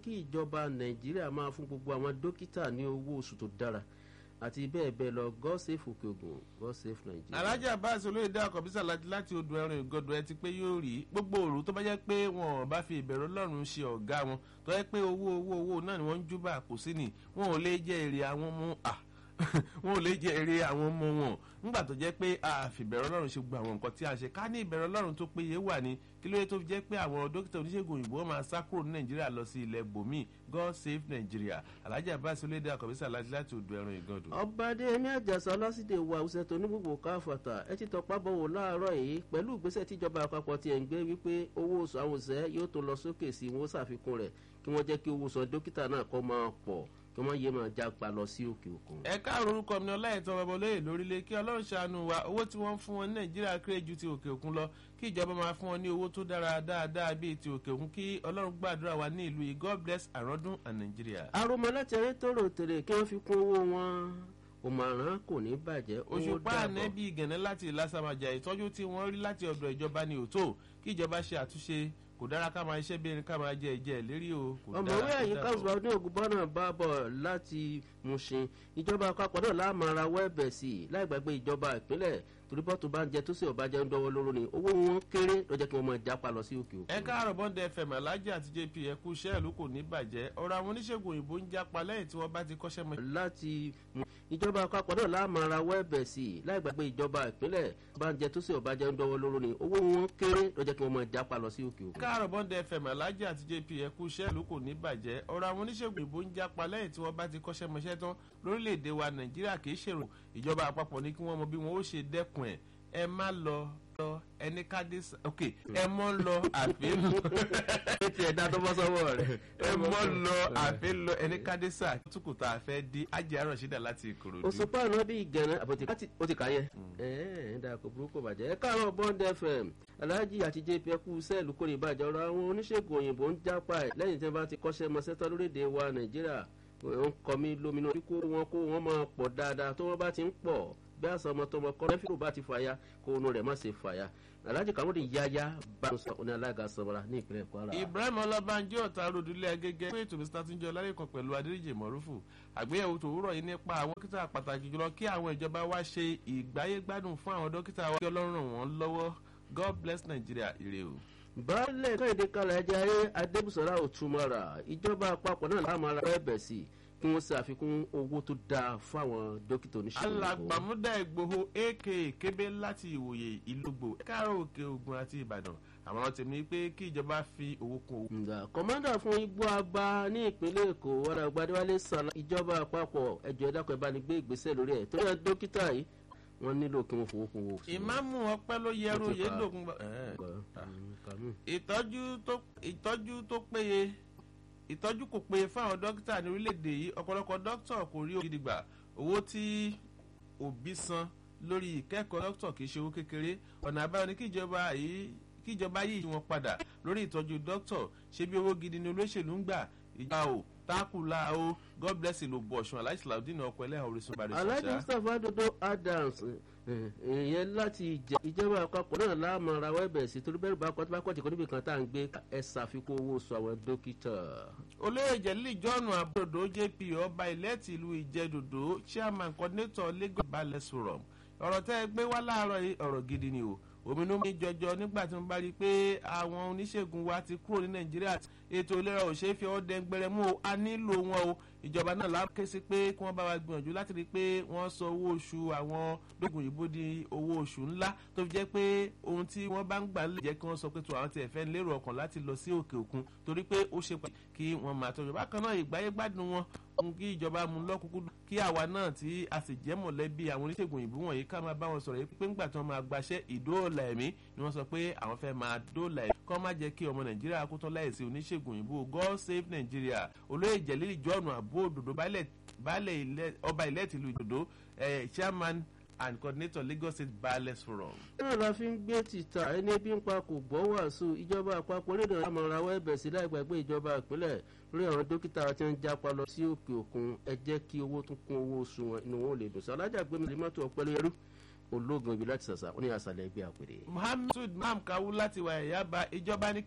kí ìjọba nàìjíríà máa fún gbogbo àwọn dókítà ní owó oṣù tó dára àti bẹ́ẹ̀ bẹ́ẹ̀ lọ god save òkè ògùn god save nàìjíríà. alhaji abbas olóyèdè àkọ́bísà láti odò ẹran ìgọdọ̀ ẹ ti pé yóò rí gbogbo òru tó bá jẹ́ pé wọn ò bá fi ìbẹ̀rù ọlọ́run ṣe ọ̀gá wọn tó jẹ́ pé owó owó owó náà ni wọ́n ń júbà kò sí ni wọn ò lè jẹ́ èrè àwọn ọmọ à wọn ò lè jẹ́ èrè àwọn ọmọ wọn nígbà tó jẹ́ pé a fi ìbẹ̀rù ọlọ́run ṣe gbogbo àwọn nǹkan tí a ṣe ká ní ìbẹ̀rù ọlọ́run tó péye wà ní kí ló yẹ tó fi jẹ́ pé àwọn dókítà oníṣègùn òyìnbó máa sá kúrò ní nàìjíríà lọ sí ilẹ̀ bòmí god save nigeria alhaji abbas olóyèdè àkọ́bísà láti odò ẹran ìgọdọ̀. ọba adéyẹmí àjàsà ọlásìdè wa àwùjọ tó ní gbogbo káfàtà ẹ ti tọpa bọ̀wọ̀ láàárọ̀ yìí pẹ̀lú ìgbésẹ̀ tíjọba àpapọ̀ tiẹ̀ ń gbé wípé owó oṣù àwọn òṣìṣẹ́ yóò tó lọ sókè sí wọn ṣàfikún rẹ̀ kí wọ́n jẹ́ kí owó oṣù dókítà náà kọ́ máa pọ̀ kí wọ́n yé máa jápa lọ sí òkè òkun. ẹ káàró orúkọ mi ọláìtàn babalóye lórílẹ̀ kí ọlọ́run ṣàánú wa owó tí wọ́n ń fún wọn ní nàìjíríà kéré ju ti òkè òkun lọ kí ìjọba máa fún wọn ní owó tó dára dáadáa bíi ti òkè òkun kí ọlọ́run gbàdúrà wa ní ìlú yìí god bless àrọ́dún and nàìjíríà. àròmọ láti ẹrẹ tó rò tèrè kí wọ́n fi kún owó wọn òmàrán kò ní bàjẹ́ owó òṣùpá dàbọ̀. ànẹ́bí gẹ̀nẹ́ láti ìlàsàmàjà ìtọ́jú tí wọ́n rí láti ọ̀dọ̀ ìjọba ní òtó kí ìjọba ṣe àtúnṣe kò dára ká máa iṣẹ́ bí ẹni ká máa jẹ ìjẹ́ ìlérí o kò dára ọmọwé kò ẹ̀yìn dára o. káṣùbà ní ògùnbọ́nà bá bọ̀ láti Mushin ìjọba àpapọ̀ náà láàmú ara wẹ́ẹ̀bẹ̀ sí i láì gbàgbé ìjọba ìpínlẹ̀ torí bọ́tù bá ń jẹ tó sì ọba jẹ́ ń dọ́wọ́ lóró ni owó wọn kéré lọ́jọ́ kí wọ́n máa jápa lọ sí òkè òkun. ẹ káàárọ̀ bọ́ndẹ fm alájà àti jp ẹkú iṣẹ́ ìlú kò ní bàjẹ́ ọ̀rọ̀ àwọn oníṣègùn òyìnbó ń jápa lẹ́yìn tí wọ́n bá ti kọ́ṣẹ́ mọ́. láti mú ìjọba àpapọ̀ náà láàmú ara wẹ́ẹ̀bẹ̀ sí i láì gbàgbé ìjọba ìpínlẹ̀ bá ń jẹ tó sì ọba jẹ́ ń dọ́wọ́ lóró ni owó wọn kéré lọ́jọ́ kí wọ́n máa jápa lọ sí òkè ẹ òkun. káàárọ̀ bọ́ndẹ fm alájà àti jp ẹkú iṣẹ́ ìlú kò ní bàjẹ́ ọ̀rọ̀ àwọn oníṣègùn òyìnbó ń jápa lẹ́yìn tí wọ́n bá ti kọ́ṣẹ́ mọṣẹ́ tán lórílẹ̀‐èdè wa nàìjíríà kì í ṣèrò ìjọba àpapọ̀ ní kí wọ́n mọ bí wọ́n ó ṣe dẹ́kun ẹ̀ ẹ má lọ lọ ẹni káde sa ok ẹ mọ lọ àfihàn ẹ ti ẹ̀dá tó bọ́ sọ́wọ́ rẹ̀. ẹ mọ lọ àfihàn lọ ẹni káde sa tukùtà àfẹ́ di ajé àrùn ṣídà láti ìkòròdú. òṣùpá àná bí ìgànnà àbòtí ó ti kà yẹ. ẹ ẹ dà kó burúkú bàjẹ́ ẹ káàárọ̀ bond fm alhaji àti jp ẹkú sẹ́ẹ̀lù kórè ìbàjẹ́ ọ̀rọ̀ àwọn oníṣègùn òyìnbó ń jápa ẹ̀ lẹ́yìn tí wọ́n bá ti kọ́ṣẹ́ mọṣẹ́tọ́ lórílẹ̀‐èdè wa nàìjíríà ń kọ́ mi lóminú kó wọn kó wọn máa pọ̀ dáadáa tó wọ́n bá ti ń pọ̀ bí àṣà ọmọ tọmọ kọ́ lẹ́fìrò bá ti fàya kó inú rẹ̀ má ṣe fàya alhaji kamudi yaya bá ń sọ ní alága sọmọra ní ìpínlẹ̀ kwara. ibrahim ọlọ́bànjẹ́ ọ̀tá rodulẹ̀ agẹ́gẹ́ pé ètò mr túnjọ lálẹ́kan pẹ̀lú adéríjì mọ̀rúfù àgbéyẹ̀wò tòwúrọ̀ yìí nípa àwọn dókítà pàtàkì jùlọ kí àwọn ìjọba wa ṣe ìgbáyégbádùn fún àwọn dókítà wa kí ọlọ́run ràn wọ́n lọ́wọ́ god bless nigeria ire o. baálẹ̀ káyọ̀dé kalẹ̀ ajá ayé adébùsọ̀rá òtúmọ̀ra ìjọba àpapọ̀ náà láàmú ara ẹ̀bẹ̀ sí i kí wọ́n ṣe àfikún owó tó dáa fún àwọn dókítà oníṣègùn òyìnbó. alàgbàmúdà ìgbòho aka kébé láti ìwòye ìlúgbò káàró òkè ògùn àti ìbàdàn àwọn tèmi pé kí ìjọba fi owó kún owó. nga kọmanda fún igbó agba ní ìpínlẹ̀ èkó wàrà gbadéwálé sàlá ìjọba àpapọ̀ ẹjọ́ ẹ̀dàkọ̀ ẹ̀bá ni gbé ìgbésẹ̀ lórí ẹ̀ torí ẹ̀ dókítà yìí wọ́n nílò kí wọ́n fowó kún owó. ìmáàmù ọpẹ ló yẹrù Ó ti kà á. yédògún bá. Kàmú. ìtọ́jú tó ìtọ́jú tó péye ìtọ́jú kò péye fáwọn dókítà ní orílẹ̀-èdè yìí ọ̀pọ̀lọpọ̀ dókítà kò rí ògidì gbà owó tí òbí san lórí ìkẹ́kọ̀ọ́ dókítà kì í ṣe owó kékeré ọ̀nà àbáyọ ni kíjọba yìí kíjọba yìí wọn padà lórí ìtọ́jú dókítà ṣé bí owó gidi ni olóṣèlú ń gbà ìjà o tákùlà o god bless ìlú bọ̀ṣun aláìsí làwùdí náà ọkọ̀ ẹlẹ́hàn orísun bàrẹ̀ alhaji ṣàṣà. mustapha dodo adams ìyẹn láti ìjà ìjọba àpapọ̀ náà láàmú ara wẹ́bẹ̀ sí torí bẹ́ẹ̀ bá kọ́ tí bá kọ́ tí kò níbi kan tá à ń gbé ẹ ṣàfikún owó oṣù àwọn dókítà. olóyè jẹ̀lí john abúlòdó jp ọba ilẹ̀ tìlú ìjẹ́dòdó chairman coordinator lagos balẹ̀ forum ọ̀rọ̀ tẹ́ ẹ gbé wá láàárọ̀ yìí ọ̀rọ̀ gidi ni o òmìnú mi jọjọ nígbà tí mo bá rí i pé àwọn oníṣègùn wa ti kúrò ní nàìjíríà ètò ìlera ò ṣeé fi ọwọ́ dẹ́ngbẹ̀rẹ̀ mú o a nílò wọn o ìjọba náà láwọn ké sí pé kí wọ́n bá wa gbìyànjú láti rí i pé wọ́n sọ owó oṣù àwọn lóògùn òyìnbó di owó oṣù ńlá tó fi jẹ́ pé ohun tí wọ́n bá ń gbà lè jẹ́ kí wọ́n sọ pé tó àwọn tiẹ̀ fẹ́ lérò ọkàn láti lọ sí òkè òkun torí pé ó ṣe pàtàkì kí wọ́n máa tọ́jú bákan náà ìgbáyé gbádùn wọn ohun kí ìjọba mú lọ́kùnkún kí àwa náà tí a sì jẹ́ mọ̀lẹ́bí àwọn oníṣègùn òyìnbó wọ̀nyí ká máa bá wọn sọ̀rọ̀ yìí pé ńgbà tí wọ́n máa gbaṣẹ́ ìdóòlà ẹ̀mí ni wọ́n sọ pé àwọn fẹ́ máa dóòlà ẹ̀mí kọ́ má jẹ́ kí ọmọ nàìjíríà kó tán láìsí oníṣègùn òyìnbó god save nigeria olóyè jẹ̀lílì jọ́ọ̀nù àbó òdòdó baálẹ̀ ọba ilẹ̀ tìlú ìdòdó chairman and coordinator lagos state ballets forum. náà la fi ń gbé títà ẹni bí ń pa kò gbọ́ wàásù ìjọba àpapọ̀ orílẹ̀ àmọ̀ràn àwọn ẹ̀bẹ̀ sí láì gbàgbé ìjọba ìpínlẹ̀ lórí àwọn dókítà tí ń jápa lọ sí òkè òkun ẹ jẹ́ kí owó tún kún owó oṣù wọn inú wọn ò lè dùn sí alájà gbé mi lè mọ́tò ọ̀pẹ́lẹ́ ẹrú ológun ibi láti sàṣà ó ní àṣàlẹ̀ ẹgbẹ́ àpèrè. muhammed maham kawu láti wà ẹ̀yà bá ìjọba ní